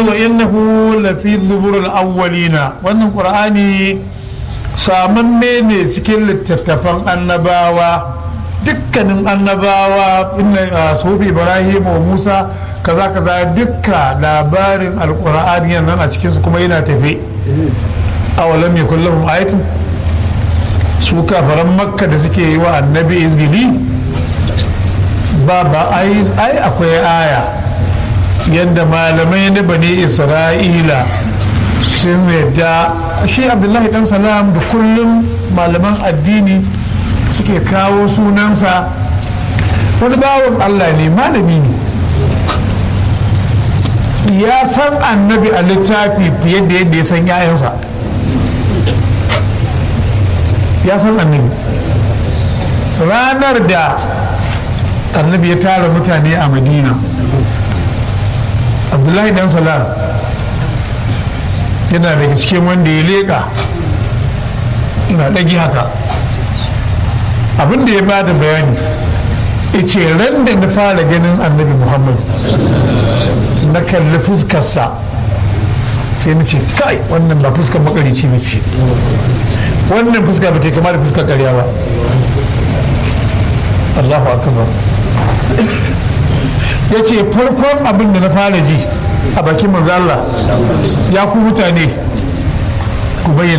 wa innahu lafi zuburul awwalina wannan qur'ani samanne ne cikin littattafan annabawa dukkanin annabawa inna sufi ibrahim wa musa kaza kaza dukka labarin alqur'ani nan a cikinsu kuma yana tafe awalam yakul lahum ayatun su kafaran makka da suke yi wa annabi izgili ba ba ai akwai aya yadda malamai na bani isra'ila sun yadda shi abdullahi dan salam da kullum malaman addini suke kawo sunansa wani bawan allah ne malami ne ya san annabi a littafi fiye da yadda ya san 'ya'yansa ya san annabi ranar da annabi ya tara mutane a madina abdullahi dan salam yana daga cikin wanda ya leƙa ina ɗagi haka abinda ya ba da bayani ce ran da na fara ganin annabi muhammad na kalli fuskarsa sai na ce kai wannan ba fuskar makarici ba ce wannan fuska ba ta kama da fuskar karya ba allahu akbar ya ce farkon abin da na fara ji a bakin manzo Allah ya ku mutane ku bayyana